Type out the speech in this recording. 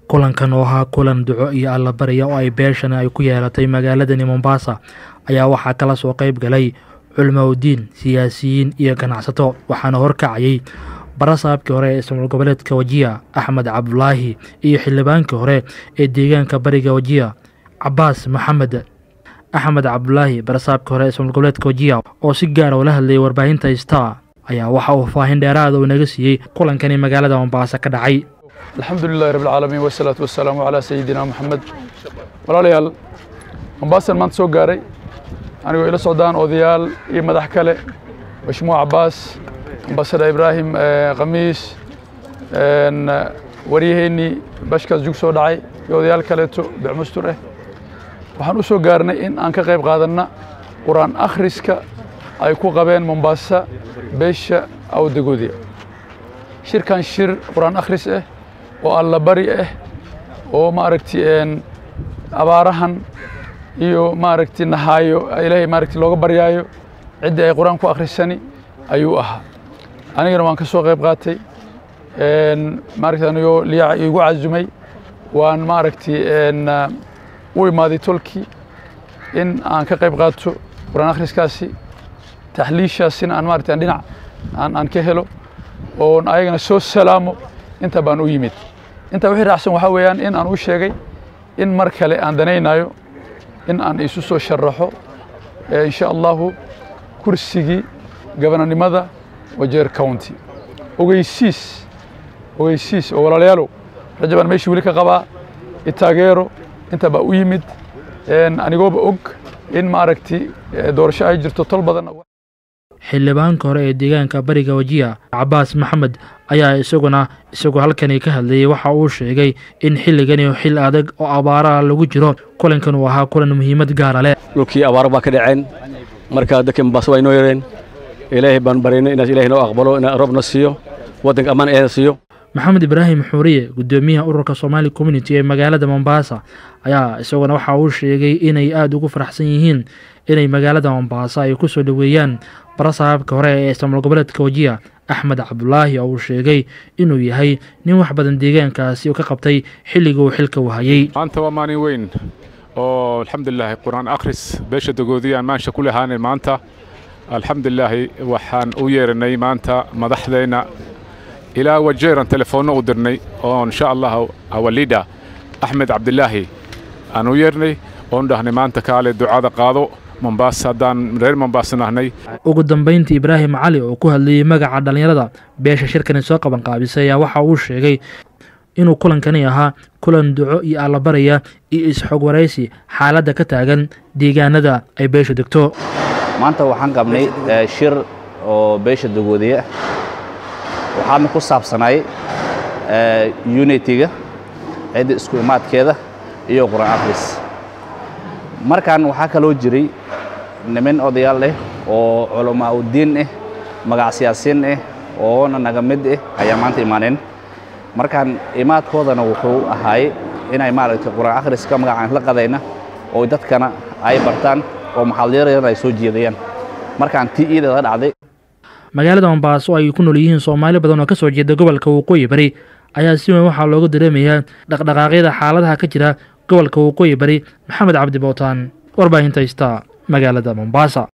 kulankan oo ahaa kulan duco iyo allabarya oo ay beeshani ay ku yeelatay magaaladani mombasa ayaa waxaa kala soo qayb galay culimaudiin siyaasiyiin iyo ganacsato waxaana horkacayay barasaabkii hore ee ismaal goboleedka wajiya axmed cabdulaahi iyo xildhibaankii hore ee deegaanka bariga wajiya cabaas maxamed axmed cabdulaahi barasaabkii hore ee ismaal goboleedka wajiya oo si gaara ula hadlayay warbaahinta star ayaa waxa uu faahin dheeraada uu naga siiyey kulankani magaalada mombasa ka dhacay alxamdu lilahi rabb alcaalamiin wasalaatu wasalaamu calaa sayidina moxamed walaalayaal mombaasan maanta soo gaaray anigoo ila socdaan odayaal iyo madax kale mashmuuc cabaas ambasada ibraahim khamiis waryaheennii bashkaas jug soo dhacay iyo odayaal kaleeto becmustur ah waxaan u soo gaarnay in aan ka qayb qaadanna qur-aan akhriska ay ku qabeen mombaasa beesha awdagoodiya shirkan shir qur-aan akhris ah oo allabari ah oo maaragti abaarahan iyo maaragti nahaayo ilaahay maaragti looga baryaayo ciddii ay qur-aan ku akhrisani ayuu ahaa anigana waan ka soo qayb qaatay maaragti anigoo liyaca iigu casumay waan maaragti u imaaday tolkii in aan ka qayb qaato qur-aan akhriskaasi taxliishaasina aan maaragti aan dhinac aan aan ka helo oon ayagana soo salaamo inta baan u yimid intaa wixii raacsan waxaa weeyaan in aan u sheegay in mar kale aan danaynayo in aan isu soo sharaxo insha allahu kursigii gabananimada wajeer county ogeysiis ogeysiis oo walaalayaalow raja baan meeshii weli ka qabaa itaageero inta baa u yimid anigooba og in maaragti doorasho ay jirto tol badan xildhibaanka hore ee deegaanka bariga wajiya cabaas maxamed ayaa isaguna isagoo halkani ka hadlayay waxa uu sheegay in xilligani xil adag oo abaaraha lagu jiro kulankan uu ahaa kulan muhiimad gaara leh dhulkii abaaro baa ka dhaceen marka dadkii mombaaso waa inoo yareen ilaahay baan baraynay inaas ilahay noo aqbalo ina roobna siiyo waddanka ammaan eeda siiyo maxamed ibraahim xuuriye guddoomiyaha ururka somaali community ee magaalada mombasa ayaa isaguna waxa uu sheegay inay aada ugu faraxsan yihiin inay magaalada mombasa ay ku soo dhoweeyaan barasaabka hore ee ismaal goboleedka wajiya axmed cabdulaahi oo uu sheegay inuu yahay nin wax badan deegaankaasi ka qabtay xilligii uu xilka wahayey maanta waa maalin weyn oo alxamdulilaahi qur-aan akhris beesha dagoodiyaan maansha ku lahaanen maanta alxamdulilaahi waxaan u yeeranay maanta madaxdeenna ilaa wajeeran telefoonno u dirnay oo insha allah awalida axmed cabdilaahi aan u yeernay oon dhahnay maanta kaale ducada qaado mombaasa haddaan reer mombaasa nahnay ugu dambayntii ibraahim cali oo ku hadlayey magaca dhallinyarada beesha shirkani soo qaban qaabisay ayaa waxa uu sheegay inuu kulankani ahaa kulan duco iyo allabaraya iyo isxog waraysi xaaladda ka taagan deegaanada ay beesha degto maanta waxaan qabnay shir oo beesha dagoodiya waxaadna ku saabsanay unitiga cidda isku imaadkeeda iyo qur-aan akhris markan waxaa kaloo jiray niman odayaal ah oo culamaa udiin ah magac siyaasiin ah oona naga mid ah ayaa maanta imaaneen markaan imaadkoodana wuxuu ahaay inay maaragtay qur-aan akhriska magacaan la qadayna oo dadkana ay bartaan oo maxaadiirayana ay soo jeedayaan markaan tii iidada dhacday magaalada mombaaso ay ku nool yihiin soomaali badan oo ka soo jeeda gobolka waqooyi bari ayaa si weyn waxaa looga dareemayaa dhaqdhaqaaqyada xaaladaha ka jira gobolka waqooyi bari maxamed cabdi bootaan warbaahinta ista magaalada mombasa